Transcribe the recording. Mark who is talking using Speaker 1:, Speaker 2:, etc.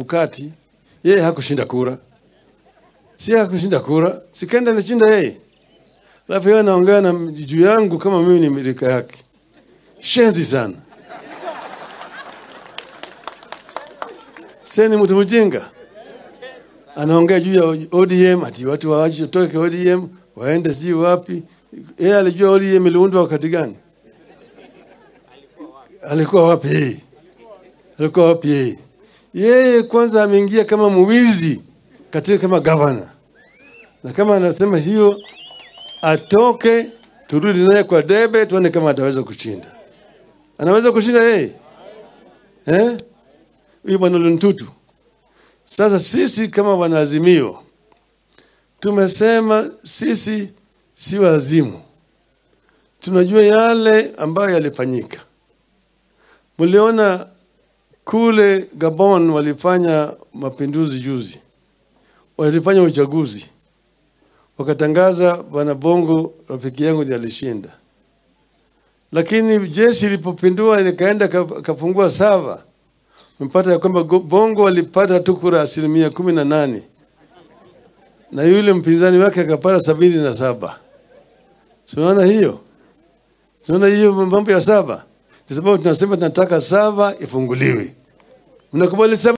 Speaker 1: Chebukati, yeye hakushinda kura, si hakushinda kura, sikenda anashinda yeye, alafu yeye anaongea na juu yangu kama mimi ni milika yake. Shenzi sana. Sasa ni mtu mjinga, anaongea juu ya ODM ati watu waache toke ODM waende sijui wapi. Yeye alijua ODM iliundwa wakati gani? Alikuwa wapi yeye? Alikuwa wapi yeye? Yeye kwanza ameingia kama mwizi katika kama gavana, na kama anasema hiyo atoke, turudi naye kwa debe, tuone kama ataweza kushinda. Anaweza kushinda yeye eh? Huyu bwana Luntutu. Sasa sisi kama wanaazimio tumesema sisi si wazimu, tunajua yale ambayo yalifanyika. Mliona kule Gabon walifanya mapinduzi juzi, walifanya uchaguzi, wakatangaza bwana Bongo rafiki yangu ndiye alishinda, lakini jeshi ilipopindua likaenda kafungua sava, mpata ya kwamba Bongo walipata tu kura asilimia kumi na nane na yule mpinzani wake akapata sabini na saba. Tunaona hiyo, tunaona hiyo mambo ya saba, kwa sababu tunasema tunataka sava ifunguliwe. Mnakubali sava?